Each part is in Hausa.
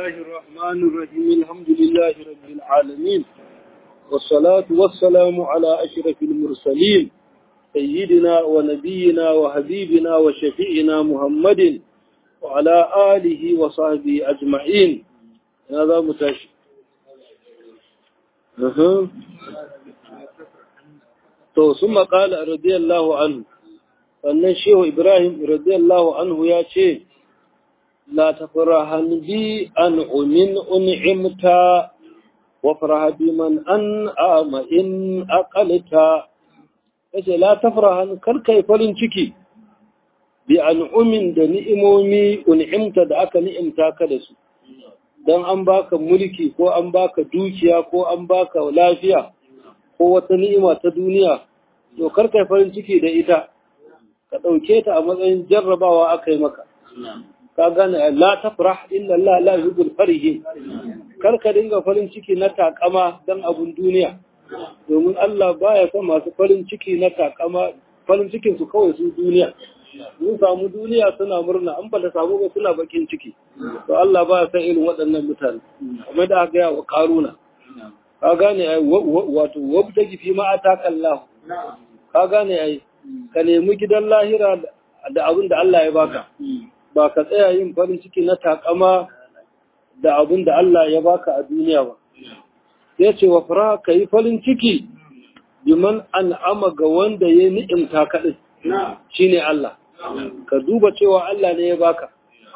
الله الرحمن الرحيم الحمد لله رب العالمين والصلاة والسلام على أشرف المرسلين سيدنا ونبينا وحبيبنا وشفيعنا محمد وعلى آله وصحبه أجمعين هذا متاشي أه. تو ثم قال رضي الله عنه sannan shehu ibrahim radiyallahu anhu ya ce la tafrahan bi an umin un'imta wa faraha bi man an ama in aqalta yace la tafrahan kar kai farin ciki bi an umin da ni'imomi un'imta da aka ni'imta ka da su dan an baka mulki ko an baka dukiya ko an baka lafiya ko wata ni'ima ta duniya to kar kai farin ciki da ita ka ɗauke ta a matsayin jarrabawa aka yi maka. Ka gane la tafrah illa Allah la yuhibbul farihin. Kar ka dinga farin ciki na takama dan abun duniya. Domin Allah baya son masu farin ciki na takama farin cikin su kawai su duniya. Sun samu duniya suna murna an ba ta samu ba suna bakin ciki. To Allah baya son irin waɗannan mutane. Kamar da aka gaya wa Karuna. Ka gane wato wabtagi fi ma ataka Allah. Ka gane ai ka nemi gidan lahira da abin da Allah ya baka ba ka tsaya yin farin ciki na takama da abin da Allah ya baka a duniya ba ya ce wa fara ka yi farin ciki biman an'ama ga wanda ya ni'imta kaɗin shi ne Allah ka duba cewa Allah ne ya baka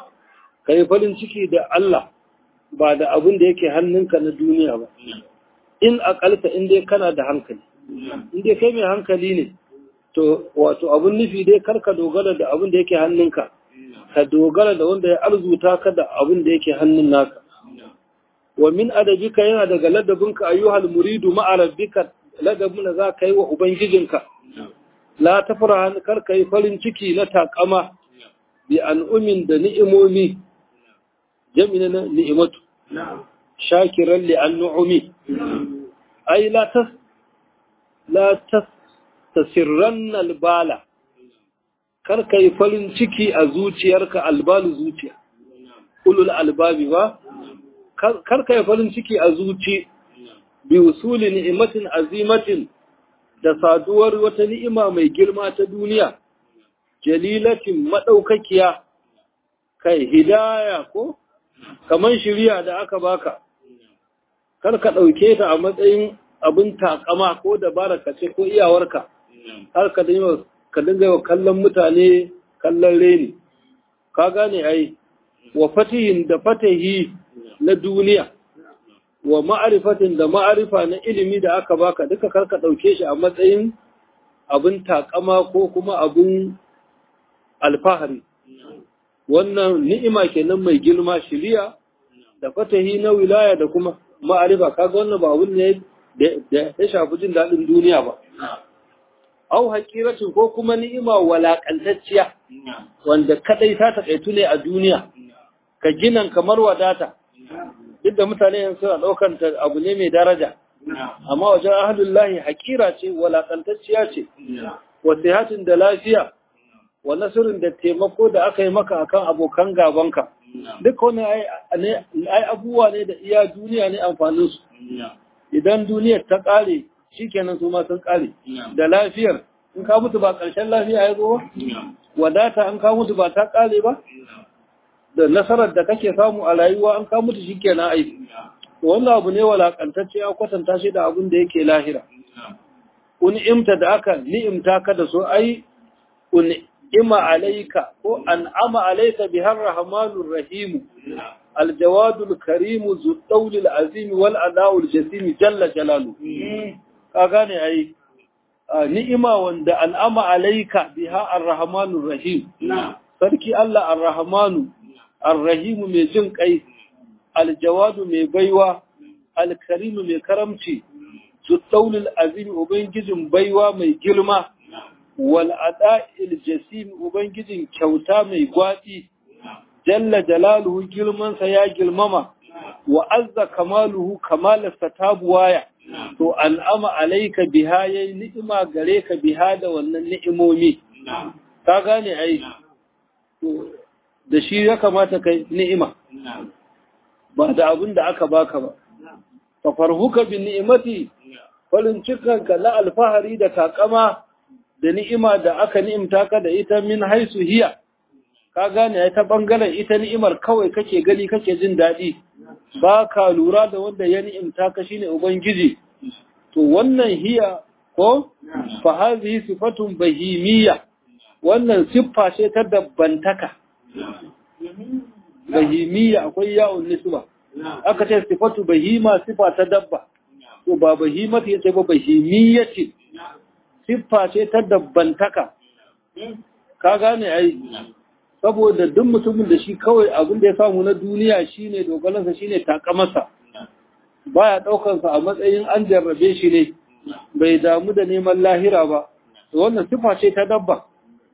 ka yi farin ciki da Allah ba da abin da yake hannunka na duniya ba in akalta in dai kana da hankali in dai kai mai hankali ne to wato abun nufi dai karka dogara da abin da yake hannunka ka dogara da wanda ya arzuta ka da abin da yake hannun naka wa min adabika yana daga ladabinka ayyuhal muridu ma'a rabbika ladabin da za ka yi wa ubangijinka la tafra karka yi farin ciki na takama bi an'umin da ni'imomi jami'in na ni'imatu shakiran li an nu'umi ai la tas la tas tasirran albala kar ka yi farin ciki a zuciyarka albalu zuciya ulul albabi ba kar ka yi farin ciki a zuci bi usuli ni'imatin azimatin da saduwar wata ni'ima mai girma ta duniya jalilatin madaukakiya kai hidaya ko kaman shiriya da aka baka kar ka dauke ta a matsayin abin takama ko dabara ka ce ko iyawarka har ka dinga ka dinga wa kallon mutane kallon reni ka gane ai wa fatihin da fatahi na duniya wa ma'arifatin da ma'arifa na ilimi da aka baka duka karka dauke shi a matsayin abin takama ko kuma abin alfahari wannan ni'ima kenan mai girma shiriya da fatahi na wilaya da kuma ma'arifa kaga wannan ba abun ne da ya shafi jin daɗin duniya ba au haƙiracin ko kuma ni'ima walaƙantacciya wanda kadai ta taƙaitu ne a duniya ka ginan kamar wadata duk da mutane yanzu suna ɗaukan ta abu ne mai daraja amma wajen ahadullahi haƙira ce walaƙantacciya ce wa sihatin da lafiya wa nasirin da taimako da aka yi maka akan abokan gabanka duk wani ai abubuwa ne da iya duniya ne amfaninsu idan duniyar ta ƙare shi kenan su ma sun ƙare da lafiyar in ka mutu ba ƙarshen lafiya ya zo ba wadata an ka mutu ba ta ƙare ba da nasarar da kake samu a rayuwa an ka mutu shi kenan aiki wannan abu ne walakantacce ya kwatanta shi da abin da yake lahira un'imta da aka ni'imta ka da so ai un'ima alaika ko an'ama alaika bihar rahmanur rahimu aljawadul karimu zuɗaulil azimi wal adawul jasimi jalla jalalu ka gane ai ni'ima wanda al'ama alaika biha arrahmanur rahim sarki Allah arrahmanu arrahimu mai jin kai aljawadu mai baiwa alkarimu mai karamci zuɗaulil azimi ubangijin baiwa mai girma wal ada'il jasim ubangijin kyauta mai gwadi jalla jalaluhu girmansa ya girmama wa azza kamaluhu kamalarsa ta buwaya to al'ama alaika biha yayi ni'ima gare ka biha da wannan ni'imomi ka gane ai to da shi ya kamata kai ni'ima ba da abin da aka baka ba fa farhuka bi ni'imati farin cikanka na alfahari da takama da ni'ima da aka ni'imta ka da ita min haisu hiya ka gane ya ta bangaren ita ni'imar kawai kake gani kake jin daɗi ba ka lura da wanda ya ni'imta ka shine ubangiji to wannan hiya ko fa hadhihi sifatun bahimiyya wannan siffa ce ta dabbantaka bahimiyya akwai ya'un nisba aka ce sifatu bahima sifa ta dabba to ba bahimatu yace ba bahimiyya ce siffa ce ta dabbantaka ka gane ai saboda duk mutumin da shi kawai abin da ya samu na duniya shine dogalansa shine takamarsa baya daukansa a matsayin an jarrabe shi ne bai damu da neman lahira ba to wannan sifa ce ta dabba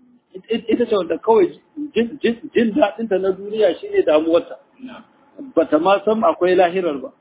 ita ce wanda kawai jin daɗinta na duniya shine damuwarta bata ma san akwai lahirar ba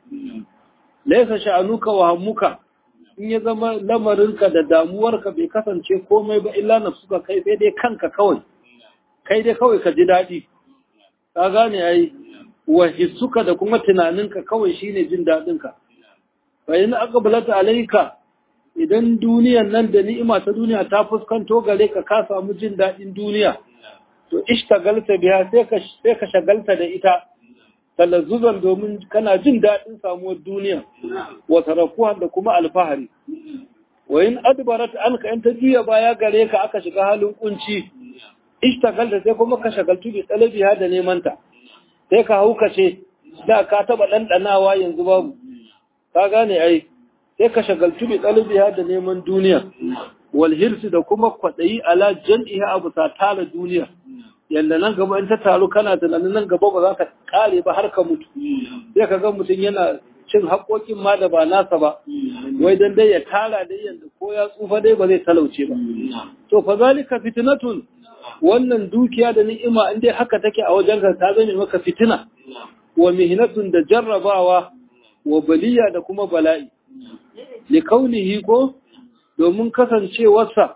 laisa sha'anuka wa hammuka in ya zama lamarinka da damuwarka bai kasance komai ba illa nafsuka kai sai dai kanka kawai kai dai kawai ka ji daɗi ka gane ai wa hissuka da kuma tunaninka kawai shine jin daɗinka fa in aqbalata alayka idan duniyan nan da ni'ima ta duniya ta fuskanto gare ka ka samu jin daɗin duniya to ishtagalta biya sai ka sai ka shagalta da ita talazzuzan domin kana jin daɗin samuwar duniya wa tarafuhan da kuma alfahari wa in adbarat anka in ta juya baya gare ka aka shiga halin kunci ishtagalta sai kuma ka shagaltu bi talabiha da neman ta sai ka hauka ce da ka taba dandanawa yanzu babu ka gane ai sai ka shagaltu bi talabiha da neman duniya wal hirsi da kuma kwadayi ala jam'iha abu ta tara duniya yanda nan gaba in ta taru kana tunanin nan gaba ba za ka kare ba har ka mutu sai ka ga mutum yana cin haƙoƙin ma da ba nasa ba wai dan dai ya tara dai yanda ko ya tsufa dai ba zai talauce ba to fa zalika fitnatun wannan dukiya da ni'ima in dai haka take a wajen ka ta zame maka fitina wa mihnatun da jarrabawa wa baliya da kuma bala'i li kaunihi ko domin kasancewarsa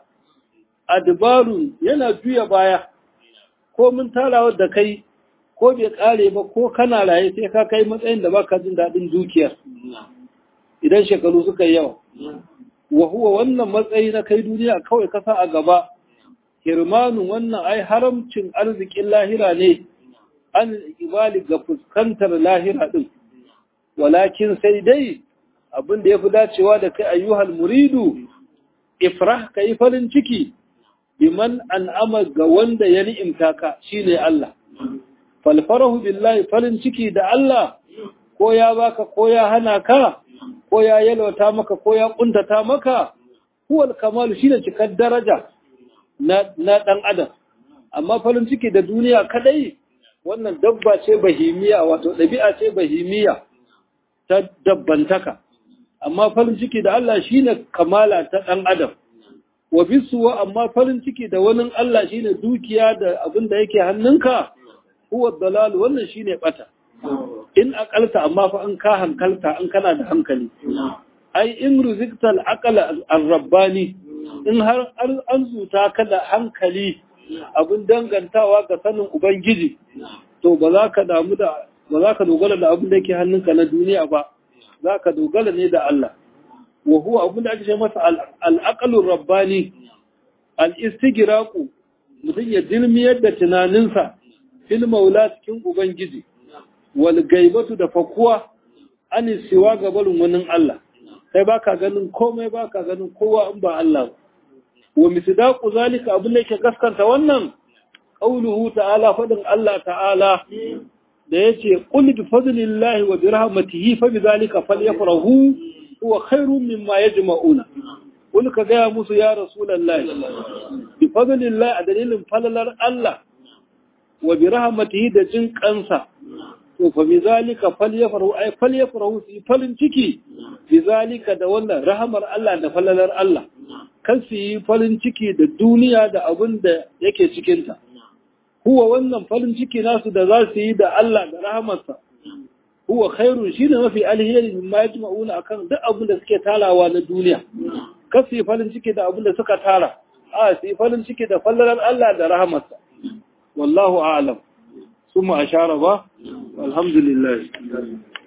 adbarun yana juya baya ko mun tarawa da kai ko bai kare ba ko kana raye sai ka kai matsayin da baka jin daɗin dukiyar idan shekaru suka yi yawa wa huwa wannan matsayi na kai duniya kawai kasa a gaba hirmanun wannan ai haramcin arzikin lahira ne an ibali ga fuskantar lahira din walakin sai dai abin da ya fi dacewa da kai ayyuhal muridu ifrah ka yi farin ciki biman an'ama ga wanda ya ni'imta ka shine Allah falfarahu billahi farin ciki da Allah ko ya baka ko ya hana ka ko ya yalwata maka ko ya kuntata maka huwal kamalu shine cikar daraja na na dan adam amma farin ciki da duniya kadai wannan dabba ce bahimiya wato dabi'a ce bahimiya ta dabbantaka amma farin ciki da Allah shine kamala ta dan adam wa bisuwa amma farin ciki da wani Allah shine dukiya da abin da yake hannunka huwa dalal wannan shine bata in akalta amma fa an ka hankalta an kana da hankali ai in ruziktal aqala ar-rabbani in har an zuta ka da hankali abin dangantawa ga sanin ubangiji to ba za ka damu da ba za ka dogara da abin da yake hannunka na duniya ba za ka dogara ne da Allah wa huwa abin da ake ce masa al-aqalur rabbani al-istigraqu mutum ya dilmiyar da tunaninsa fil maula cikin ubangiji wal gaibatu da fakuwa an siwa ga barin wani Allah kai baka ganin komai baka ganin kowa in ba Allah ba wa misdaqu zalika abin da yake gaskanta wannan qauluhu ta'ala fadin Allah ta'ala da yace qul bi fadlillahi wa bi rahmatihi fa bi zalika falyafrahu huwa khairun mimma yajma'una qul ka ga musu ya rasulullahi bi fadlillahi a dalilin falalar Allah wa bi rahmatihi da jin kansa to fa bi zalika falyafrahu ay falyafrahu fi falin ciki bi zalika da wannan rahamar Allah da falalar Allah kan su yi farin ciki da duniya da abin da yake cikinta. Huwa wannan farin ciki nasu da za su yi da Allah da rahamarsa, huwa khairun shi ne mafi alheri min ma yaji ma'una akan duk abin da suke tarawa na duniya. Kan su yi farin ciki da abin da suka tara, a su yi farin ciki da fallalar Allah da rahamarsa. Wallahu a'lam. Suma ashara ba, alhamdulillah